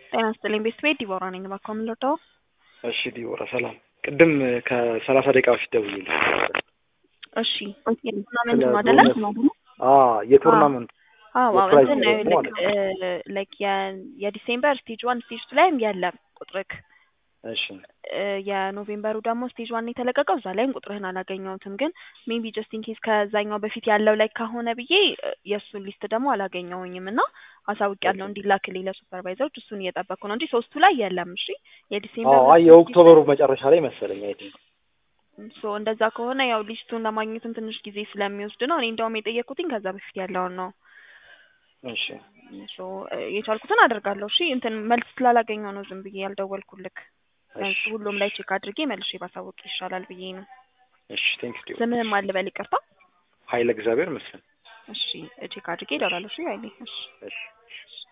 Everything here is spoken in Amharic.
ጤና ይስጥልኝ ቤት ቤት ዲቦራ ነኝ። እባክዎ ምን ልርዳዎ? እሺ ዲቦራ ሰላም። ቅድም ከሰላሳ ደቂቃ በፊት ደውዬልሽ ነበር። እሺ የቱርናመንት ነው አይደለ? አዎ የቱርናመንት አዎ አዎ የፕራይዝ እንትን ነው ደግሞ ልክ ላይክ የዲሴምበር ስቴጅ ዋን ስቴጅ ቱ ላይም የለም ቁጥርክ እሺ እ የኖቬምበሩ ደግሞ ስቴጅ ዋን የተለቀቀው እዛ ላይም ቁጥርህን አላገኘሁትም። ግን ሜቢ ጀስት ኢን ኬስ ከዛኛው በፊት ያለው ላይ ከሆነ ብዬ እ የእሱን ሊስት ደግሞ አላገኘሁኝም እና አሳውቂያለሁ እንዲላክልኝ ለሱፐርቫይዘሮች እሱን እየጠበቅኩ ነው እንጂ ሶስቱ ላይ የለም። እሺ የዲሴምበር አዎ አይ የኦክቶበሩ መጨረሻ ላይ መሰለኝ አይ ቲንክ ሶ እንደዛ ከሆነ ያው ሊስቱን ለማግኘትም ትንሽ ጊዜ ስለሚወስድ ነው። እኔ እንደውም የጠየቅኩትኝ ከዛ በፊት ያለውን ነው። እሺ ሶ የቻልኩትን አደርጋለሁ። እሺ እንትን መልስ ስላላገኘው ነው ዝም ብዬ ያልደወልኩልክ። መልስ ሁሉም ላይ ቼክ አድርጌ መልሼ ባሳወቅ ይሻላል ብዬ ነው። እሺ ቴንክ ዩ ስምህም አልበል ይቅርታ። ኃይለ እግዚአብሔር መስፍን እሺ ቼክ አድርጌ እደውላለሁ። እሺ ኃይሌ እሺ እሺ